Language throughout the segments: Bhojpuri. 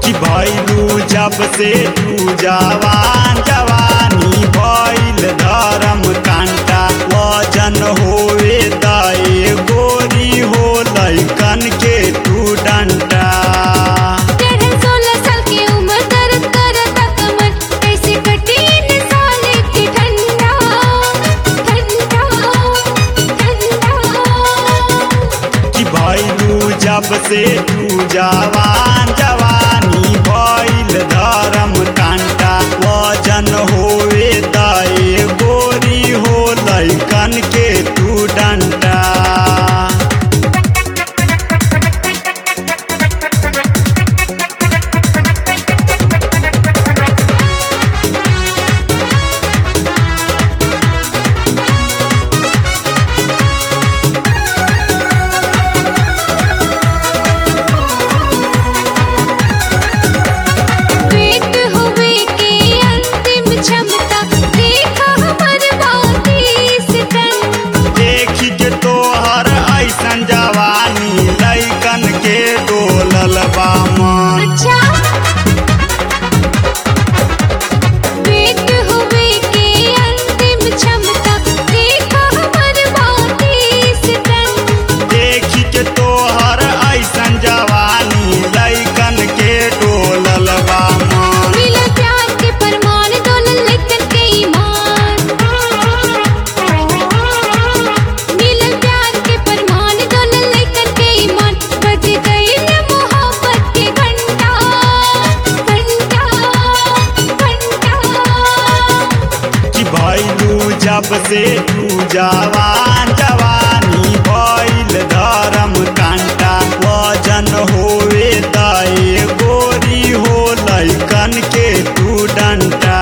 कि भैलू जब से तू जवान जवानी भैल धर्म कांटा वजन होवे दाए गोरी हो लैकन के तू डंटा तेरह सोलह साल की उम्र दर्द करता कमर कैसे कटी इन साल की ठंडा ठंडा ठंडा कि भैलू जब से तू जवान जवानी भैल धर्म कांटा वजन होवे दाए गोरी हो लैकन के तू डंटा पेट हुए के अंतिम क्षमता देखा हमर बत्तीस टन देखी के तोहर ऐसन जवानी लैकन के डोलल बा मन अच्छा पेट हुए के अंतिम क्षमता देखा हमर बत्तीस टन देखी के तोहर ऐसन जवानी लैकन के डोलल बा मन मिला प्यार के परमान डोलन लेकर के ईमान मिला प्यार के परमान डोलन लेकर के ईमान बज गई न मोहब्बत के घंटा घंटा घंटा कि भैलू जब से तू जवान जवानी भैल धर्म कांटा वजन होवे दाए गोरी हो लैकन के तू डंटा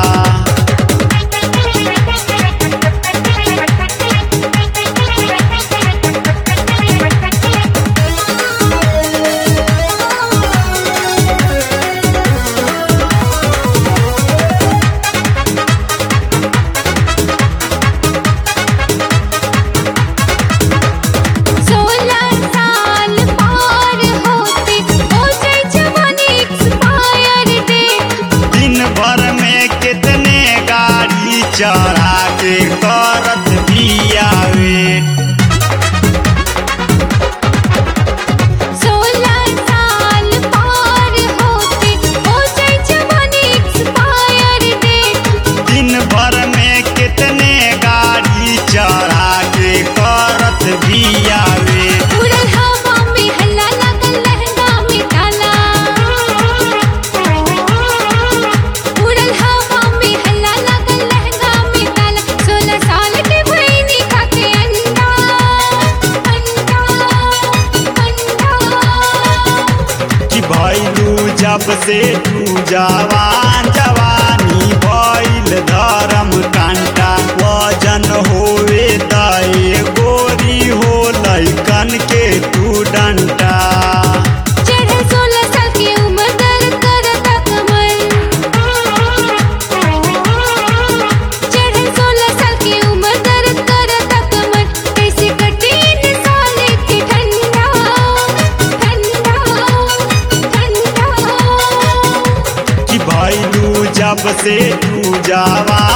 सोलह साल पार होते हो जाए जवानी एक्सपायर डेट दिन भर में कितने गाड़ी चढ़ा के करत बियावे सोलह साल पार होते हो जाए जवानी एक्सपायर डेट दिन भर में कितने गाड़ी चढ़ा के करत बियावे उड़ल हवा में हल्ला लगल लहंगा में ताला उड़ल हवा में हल्ला लगल लहंगा में ताला सोलह साल के भईनी खाके अंडा अंडा अंडा कि भैलू जब से तू जवान जवानी भैल धर्म कांटा वजन होवे दाए गोरी हो लैकन के तू डंटा चढ़ल सोलह साल की उम्र दर्द करता कमर चढ़ल सोलह साल की उम्र दर्द करता कमर कैसे कटी इन साल की ठंडा ठंडा ठंडा कि भैलू जब से तू जवान